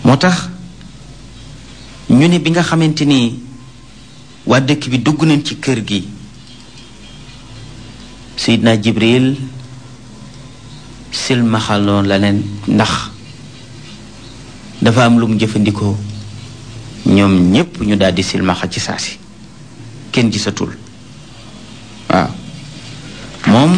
moo tax ñu ne bi nga xamante ni waa dëkk bi dugg nañ ci kër gi Seydina Jibril silmaxaloon la leen ndax dafa am lu mu jëfandikoo ñoom ñépp ñu daldi silmaxa ci saasi kenn gisatul waaw moom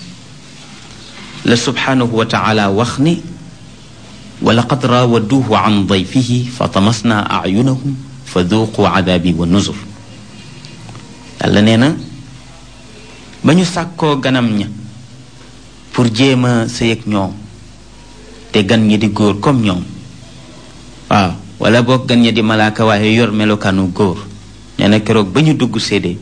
la subhanahu wa taala wax ni wa laqad raawaduuhu an dayfihi fa tamasna ayunahum fa duuqu adaabi wa nuzur yàlla nee na ba ñu sàkkoo ganam ña pour jéem a sëy ak ñoom te gan ñi di góor comme ñoom waaw wala boog gan ñi di malaaka waaye yor melokaanu góor nee na keroog ba ñu dugg séede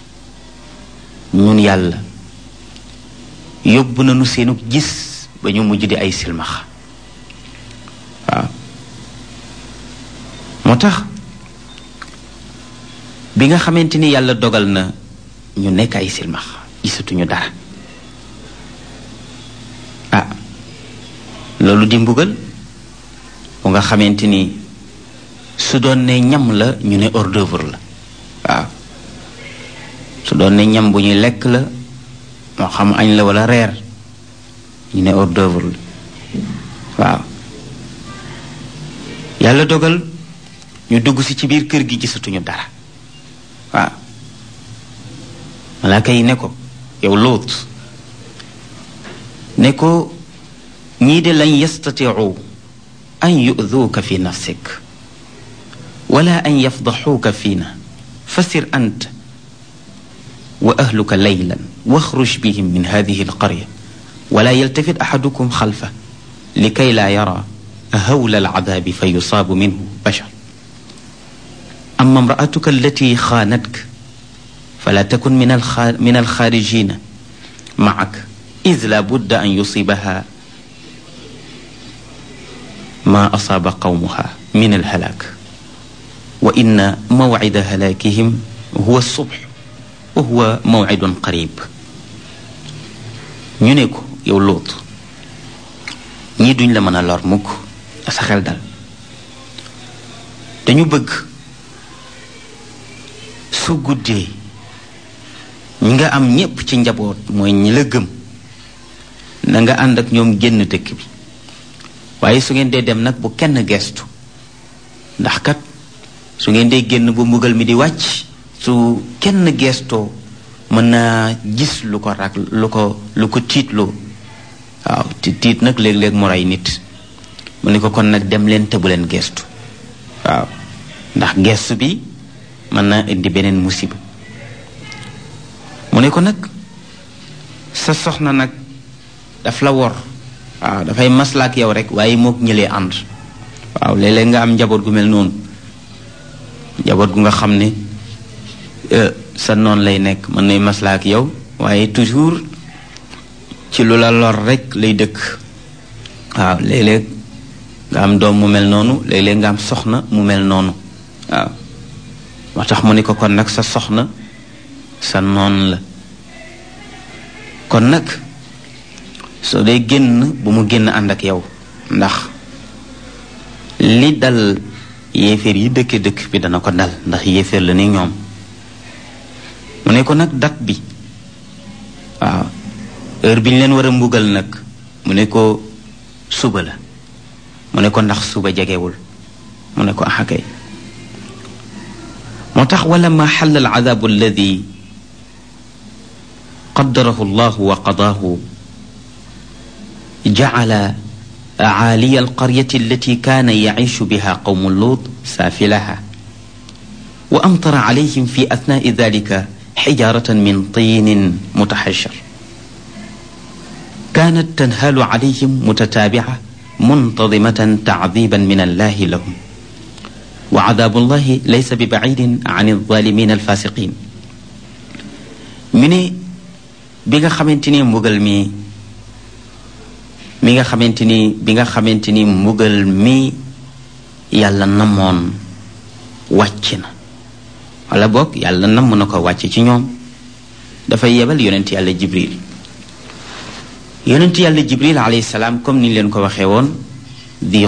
ñun yàlla yóbbu nañu seenu gis ba ñu mujj di ay silmaxa waaw moo tax bi nga xamante ni yàlla dogal na ñu nekk ay silmaxa gisatuñu dara ah loolu di mbugal bu nga xamante ni su doon ne ñam la ñu ne hors d'œuvre la waaw su doon ne ñam bu ñuy lekk la moo xam añ la wala reer ñu ne hors d'œuvre la waaw yàlla dogal ñu dugg si ci biir kër gi gisatuñu dara waaw malaaka yi ne ko yow lóot ne ko ñii de lañ yastatiu an yu'duuka fi nafsik wala an yafdaxuuka fiina fasir ant wa ahluka laylan waxruj bihim min hadihi alqarya wala yaltafit axadukum xalfa likay laa yara hawla alcadaabi fa yusaabu minhu bashar ama imraatuka allati xaanatka fala takun min min alxaarijina macak id la budda an yusibaha ma asaaba qawmuha min alhalaak wa inna mawcida halaakihim huwa subx wa huwa mawcidun qarib ñu ne ko yow Luut ñii duñ la mën a lor mukk sa xel dal dañu bëgg su guddee ñi nga am ñépp ci njaboot mooy ñi la gëm na nga ànd ak ñoom génn dëkk bi waaye su ngeen dee dem nag bu kenn gestu ndax kat su ngeen dee génn bu mbugal mi di wàcc su kenn gestoo mën naa gis lu ko rak lu ko lu ko tiitloo waaw ti tiit nag léeg-léeg mu rey nit mu ne ko kon nag dem leen te bu leen gestu waaw ndax gestu bi mën naa indi beneen musiba mu ne ko nag sa soxna nag daf la wor waaw dafay maslaak yow rek waaye mook ñëlee ànd waaw léeg-léeg nga am njaboot gu mel noonu njaboot gu nga xam ne sa noon lay nekk mën nay maslaak yow waaye toujours ci lu la lor rek lay dëkk waaw léeg-léeg nga am doom mu mel noonu léeg-léeg nga am soxna mu mel noonu waaw moo tax mu ne ko kon nag sa soxna sa noon la kon nag soo dee génn bu mu génn ànd ak yow ndax li dal yéeféer yi dëkke dëkk bi dana ko dal ndax yéeféer la ni ñoom mu ne ko nag dat bi waaw heure bi ñu leen war a mbugal nag mu ne ko suba la mu ne ko ndax suba jegewul mu ne ko axakay moo tax wala ma xal al adabu alladi qaddarahu llahu wa qadaahu jacala caaliya alqaryati allati kaana yaciishu biha qawmu luut saafilaha wa amtara calayhim fi atnaai dalika xijaaratan min tiinin mutaxashar kaanat tanhaalu calayhim mutataabica muntadimatan tacdiiban min allahi lahum wa cadaabu llahi laysa bi bacidin can alzaalimiin alfaasiqiin mi ne bi nga xamante ni mbugal mi mi nga xamante ni bi nga xamante ni mbugal mi yàlla namoon wàcc na wala boog yàlla namm na ko wàcc ci ñoom dafay yebal yonent yàlla jibril yonent yàlla jibril alayhi salaam comme ni leen ko waxee woon di